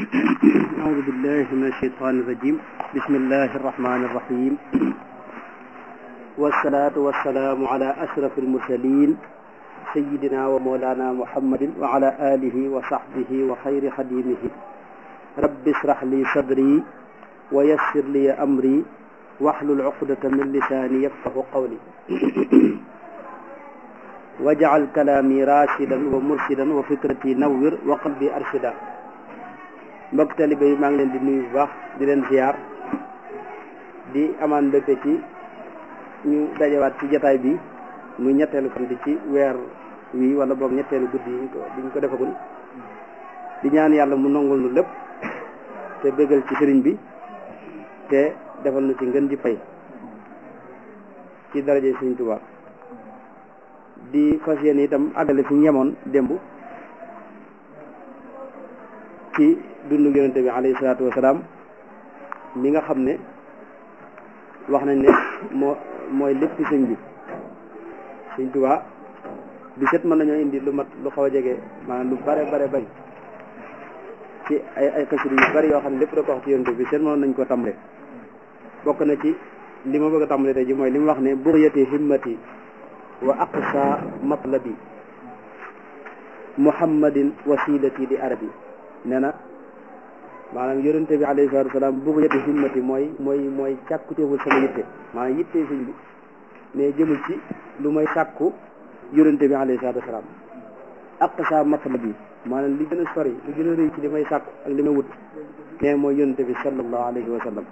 أعوذ بالله من الشيطان الرجيم بسم الله الرحمن الرحيم والصلاة والسلام على أشرف المرسلين سيدنا ومولانا محمد وعلى آله وصحبه وخير خديمه رب اشرح لي صدري ويسر لي أمري واحلل عقدة من لساني يفقه قولي واجعل كلامي راشدا ومرشدا وفكرتي نور وقلبي أرشدا mbokk talibe yi maa ngi leen di nuyu bu baax di leen ziar di amaan mbégte ci ñu dajewaat ci jataay bi muy ñetteelu fan bi ci weer wi wala boog ñetteelu guddi yi ko bi ñu ko defagul di ñaan yàlla mu nongul nu lépp te bégal ci sëriñ bi te defal nu ci ngën di fay ci daraje sëriñ Tuubaa di fas yéene itam àggale fi ñemoon démb ci dundu yonente bi alayhi salaatu wasalaam mi nga xam ne wax nañ ne moo mooy lépp sëñ bi sëñ Tuubaa bi set mën nañoo indi lu mat lu xaw a jege maanaam lu bare bare bari ci ay ay xasida yu bari yoo xam ne lépp da ko wax ci yonente bi set mën nañ ko tàmbale bokk na ci li ma bëgg a tàmbale tey ji mooy li mu wax ne buryati himmati wa aqsa matlabi muhammadin wasilati di arabi nee na maanaam yonente bi alayhi salatu wasalaam bugg yëtti himmati mooy mooy mooy càkkuteeful sama yitte maanaam yitte sëñ bi mais jëmul ci lu may sàkku yonente bi alayhi salatu wasalaam aqsa matlab bi maanaam li gën a sori li gën a rëy ci li may sàkku ak li may wut mais mooy yonente bi sallallahu alayhi wa sallam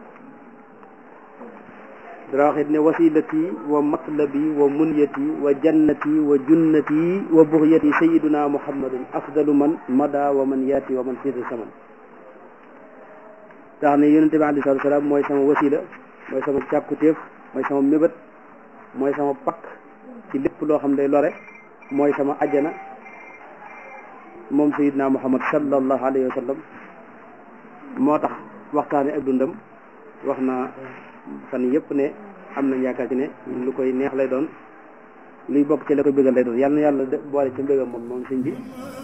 dara wax it ne wasilati wa matlabi wa munyati wa jannati wa junnati wa buxyati sayiduna muhammadun afdalu man mada wa man yaati wa man fiita saman tax ne yonente bi alei salatu salaam mooy sama wasila mooy sama càkkutéef mooy sama mébét mooy sama pakk ci lépp loo xam day lore mooy sama ajjana moom sayiduna muhammad sallallahu alayhi wa sallam moo tax waxtaane ak dundam wax na fan yëpp ne am nañ yaakaar ci ne lu koy neex lay doon luy bokk ci la koy bëggal lay doon yàlla na yàlla boole ci mbégam moom moom sëñ bi